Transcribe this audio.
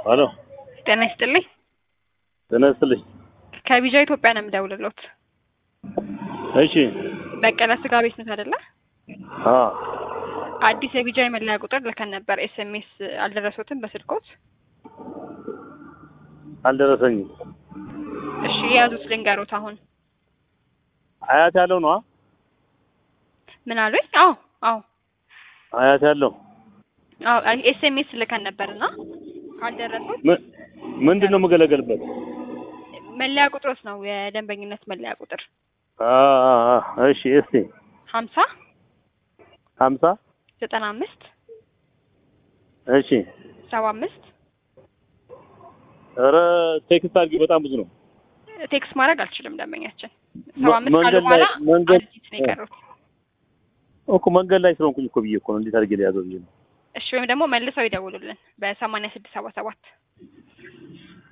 ሄሎ ጤና ይስጥልኝ። ጤና ይስጥልኝ። ከቢጃ ኢትዮጵያ ነው የምደውልሎት። እሺ በቀለ ስጋ ቤት ነት አይደለ? አ አዲስ የቢጃ የመለያ ቁጥር ልከን ነበር። ኤስኤምኤስ አልደረሶትም በስልኮት? አልደረሰኝም። እሺ የያዙት ልንገሮት አሁን አያት ያለው ነው ምን አሉኝ? አዎ አዎ አያት ያለው አዎ ኤስኤምኤስ ልከን ነበርና አልደረሶት ምን ምንድን ነው የምገለገልበት? መለያ ቁጥሮት ነው የደንበኝነት መለያ ቁጥር አ አ አ እሺ እስቲ ሀምሳ ሀምሳ ዘጠና አምስት እሺ ሰባ አምስት ኧረ ቴክስት አድርጊ በጣም ብዙ ነው። ቴክስት ማድረግ አልችልም ደንበኛችን ሰባ አምስት ካሉ መንገድ በኋላ ላይ መንገድ አንዲት ነው የቀሩት። እኮ መንገድ ላይ ስለሆንኩኝ እኮ ብዬ እኮ ነው እንዴት አድርጌ ሊያዘው ብዬ ነው። እሺ ወይም ደግሞ መልሰው ይደውሉልን በሰማንያ ስድስት ሰባ ሰባት